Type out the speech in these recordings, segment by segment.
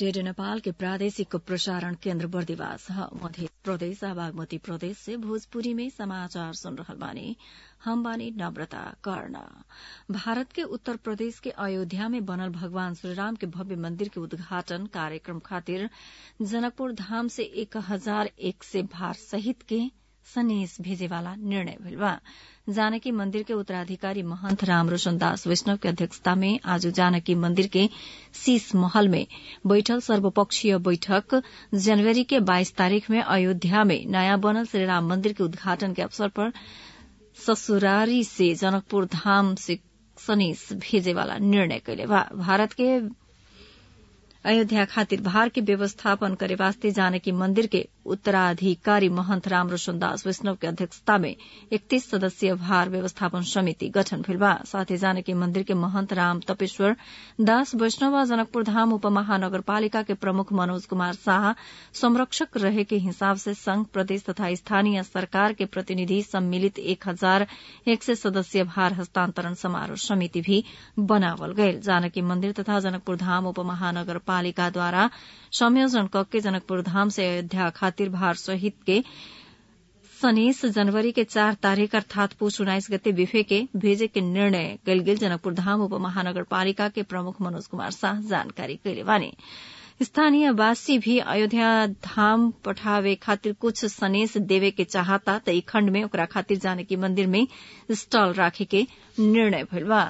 radio Nepal के प्रादेशिक प्रसारण केन्द्र बर्दिवास ह मध्य प्रदेश आ बागमती प्रदेश से भोजपुरी में समाचार सुन रहल बानी हम बानी नम्रता कर्ण भारत के उत्तर प्रदेश के अयोध्या में बनल भगवान श्रीराम के भव्य मंदिर के उद्घाटन कार्यक्रम खातिर जनकपुर धाम से एक हजार एक से भार सहित के सनेस भेजेवाला निर्णय भइल बा जानकी मंदिर के उत्तराधिकारी महंत रामरोशन दास वैष्णव के अध्यक्षता में आज जानकी मंदिर के शीश महल में बैठल सर्वपक्षीय बैठक जनवरी के 22 तारीख में अयोध्या में नयाँ बनल श्रीराम मंदिर के उद्घाटन के अवसर पर ससुरारी से जनकपुर धाम से सनेस भेजेवाला निर्णय कैले बा भारत के अयोध्या खातिर भार के व्यवस्थापन करे वास्ते जानकी मंदिर के उत्तराधिकारी महंत रामरोशन दास वैष्णव के अध्यक्षता में इकतीस सदस्यीय भार व्यवस्थापन समिति गठन भेल बा साथै जानकी मंदिर के महंत राम तपेश्वर दास वैष्णव आ जनकपुर धाम उपमहानगरपालिका के प्रमुख मनोज कुमार शाह संरक्षक रहे के हिसाब से संघ प्रदेश तथा स्थानीय सरकार के प्रतिनिधि सम्मिलित एक हजार एक सय सदस्यीय भार हस्तांतरण समारोह समिति भी बनावल गयल जानकी मंदिर तथा जनकपुर धाम उपमहानगरपालिकाद्वारा संयोजन कके जनकपुर धाम से अयोध्या खातिर भार सहित के सनेस जनवरी के चार तारीख अर्थात पुष उन्नाइस गते बिफे के भेजे के निर्णय कयल गेल जनकपुर धाम उपमहानगरपालिका के प्रमुख मनोज कुमार शाह जानकारी कैले बानी स्थानीय वासी भी अयोध्या धाम पठावे खातिर कुछ सनेस देवे के चाहता त ई खण्ड में ओकरा खातिर जानकी मंदिर में स्टॉल राखे के निर्णय भइल बा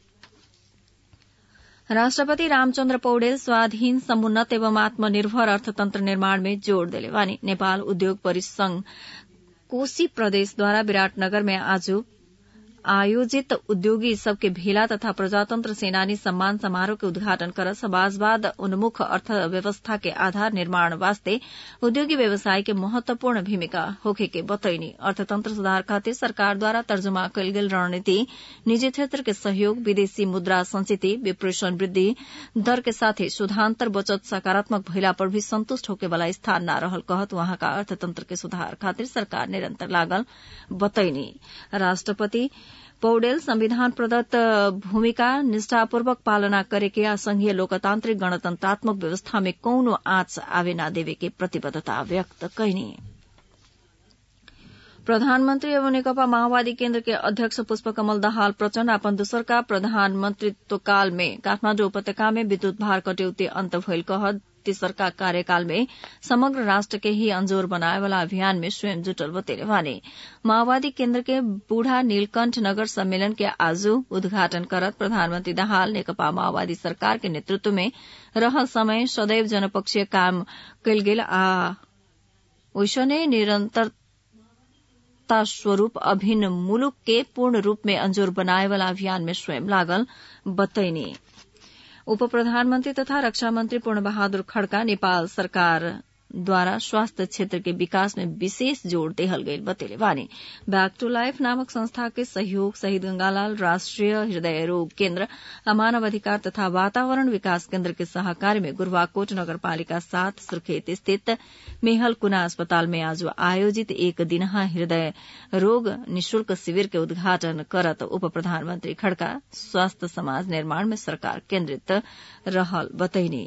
राष्ट्रपति रामचन्द्र पौडेल स्वाधीन समुन्नत एवं आत्मनिर्भर अर्थतन्त्र निर्माण में जोड़ देले बानी नेपाल उद्योग परिसंघ कोशी प्रदेशद्वारा विराटनगर में आज आयोजित उद्योगी सबके भेला तथा प्रजातंत्र सेनानी सम्मान समारोह के उद्घाटन कर समाजवाद उन्मुख अर्थव्यवस्था के आधार निर्माण वास्ते उद्योगी व्यवसाय के महत्वपूर्ण भूमिका होखे के बतैनी अर्थतंत्र सुधार खातिर सरकार द्वारा तर्जुमा कयल गेल रणनीति निजी क्षेत्र के सहयोग विदेशी मुद्रा संचिति विप्रेषण वृद्धि दर के साथे सुधांतर बचत सकारात्मक भइला पर भी संतुष्ट होके वाला स्थान न रहल कहत वहाँका अर्थतंत्र के सुधार खातिर सरकार निरंतर लागल बतैनी राष्ट्रपति पौडेल संविधान प्रदत्त भूमिका निष्ठापूर्वक पालना करेके आ संघीय लोकतान्त्रिक गणतन्त्रात्मक व्यवस्था में कौनो आँच आवे न देवे के प्रतिबद्धता व्यक्त कैनी प्रधानमन्त्री एवं नेकपा माओवादी केन्द्र के अध्यक्ष पुष्पकमल दाहाल प्रचण्ड अपन दोस्रका प्रधानमन्त्रीत्वकाल में काठमाण्डु उपत्यका में विद्युत भार कटौती अन्त भइल कह तेसरका कार्यकाल में समग्र राष्ट्र के ही अंजोर बनाए वाला अभियान में स्वयं जुटल बतेले वाने माओवादी केन्द्र के बूढ़ा नीलकंठ नगर सम्मेलन के आज उद्घाटन करत प्रधानमन्त्री दाहाल नेकपा माओवादी सरकार के नेतृत्व में रहल समय सदैव जनपक्षीय काम कयल गेल आ ओइसने निरन्तर स्वरूप अभिन्न मुलुक के पूर्ण रूप में अंजोर बनाए वाला अभियान में स्वयं लागल बतैनी उप प्रधानमन्त्री तथा रक्षा मन्त्री पूर्ण बहादुर खड्का नेपाल सरकार द्वारा स्वास्थ्य क्षेत्र के विकास में विशेष जोड़ देहल गई बतेले बानी बैक टू लाइफ नामक संस्था के सहयोग शहीद गंगालाल राष्ट्रिय हृदय रोग केन्द्र आ मानव अधिकार तथा वातावरण विकास केन्द्र के सहकारी में गुरूवाकोट नगरपालिका सात सुर्खेत स्थित मेहल कुना अस्पताल में आज आयोजित एक दिनहा हृदय रोग निशुल्क शिविर के उद्घाटन करत उप प्रधानमन्त्री खड्का स्वास्थ्य समाज निर्माण में सरकार केन्द्रित रहल बतैनी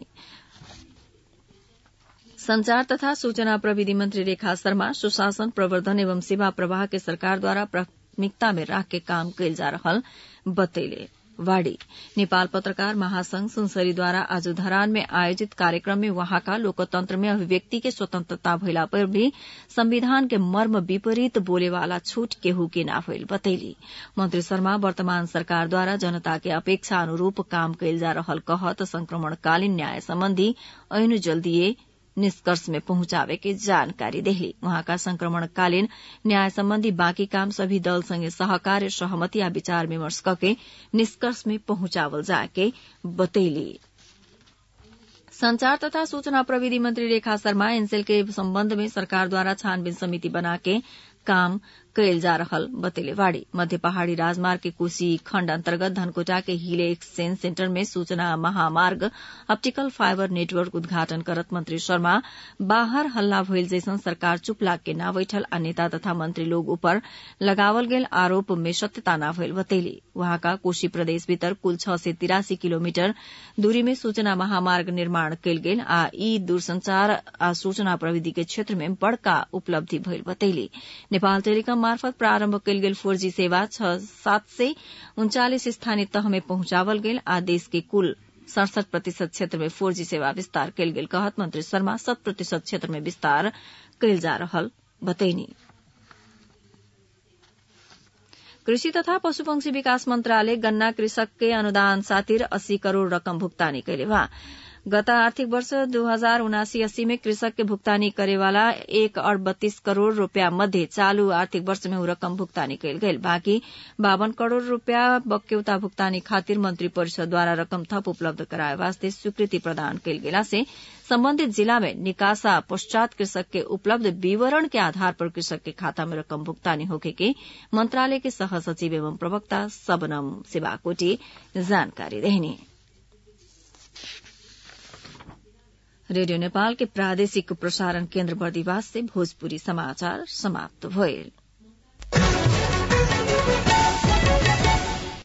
संचार तथा सूचना प्रविधि मंत्री रेखा शर्मा सुशासन प्रवर्धन एवं सेवा प्रवाह के सरकार द्वारा प्राथमिकता में राख के काम कैल जा रहल बतैले वाड़ी नेपाल पत्रकार महासंघ सुनसरीद्वारा आज धरान में आयोजित कार्यक्रम में वहाँका लोकतंत्र में अभिव्यक्ति के स्वतंत्रता भइला पर भी संविधान के मर्म विपरीत बोलेवाला छूट केहू के ना भइल बतैली मंत्री शर्मा वर्तमान सरकार द्वारा जनता के अपेक्षा अनुरूप काम कैल जा रहल कहत संक्रमणकालीन न्याय सम्बन्धी ऐन जल्दीए निष्कर्ष में पहुंचावे के जानकारी देली वहाँका संक्रमणकालीन न्याय सम्बन्धी बाँकी काम सभी दल संगे सहकार्य सहमति या विचार विमर्श करके निष्कर्ष में पहुंचावल जाके बतैली संचार तथा सूचना प्रविधि मंत्री रेखा शर्मा एनसेल के सम्बन्ध में सरकार द्वारा छानबीन समिति बना के काम कैल जा रहल बतेले बाड़ी मध्य पहाड़ी राजमार्ग के कोशी खण्ड अन्तर्गत धनकोटा के हिले एक्सचेंज सेन्टर में सूचना महामार्ग ऑप्टिकल फाइबर नेटवर्क उद्घाटन करत मंत्री शर्मा बाहर हल्ला भइल जैसन सरकार चुप लाग के न बैठल आ नेता तथा मंत्री लोग ऊपर लगावल गेल आरोप में सत्यता न भइल बतैली वहाँका कोशी प्रदेश भीतर कुल छ सय तिरासी किलोमिटर दूरी में सूचना महामार्ग निर्माण कयल गेल आ ई दूरसंचार आ सूचना प्रविधि के क्षेत्र में बड़का उपलब्धि भइल बतैली नेपाल टेलिकम मार्फत प्रारम्भ कयल गेल फोर जी सेवा छ सात सय उन्चालिस स्थानीय तह में पहुंचावल गेल आ देश के कुल सड़सठ प्रतिशत क्षेत्र में फोर जी सेवा विस्तार कयल गेल कहत मंत्री शर्मा शत प्रतिशत क्षेत्र में विस्तार कयल जा रहल बतैनी कृषि तथा पशुपक्षी विकास मन्त्रालय गन्ना कृषक के अनुदान सातिर अस्सी करोड़ रकम भुक्तानी कैले बा गत आर्थिक वर्ष दू हजार उनासी अस्सी में कृषक के भुगतानी करेवाला एक अरब बत्तीस करोड़ रूपया मध्ये चालू आर्थिक वर्ष में ऊ रकम भुगतानी कयल गेल बाँकी बावन करोड़ रूपया बक्यौता भुगतानी खातिर मंत्री परिषद द्वारा रकम थप उपलब्ध कराए वास्ते स्वीकृति प्रदान कयल गेला से सम्बन्धित जिला में निकासा पश्चात कृषक के उपलब्ध विवरण के आधार पर कृषक के खाता में रकम भुगतानी होके के मंत्रालय के सह सचिव एवं प्रवक्ता सबनम सिवाकोटी जानकारी देहनी रेडियो नेपाल के प्रादेशिक प्रसारण केन्द्र बर्दिवास से भोजपुरी समाचार समाप्त भइल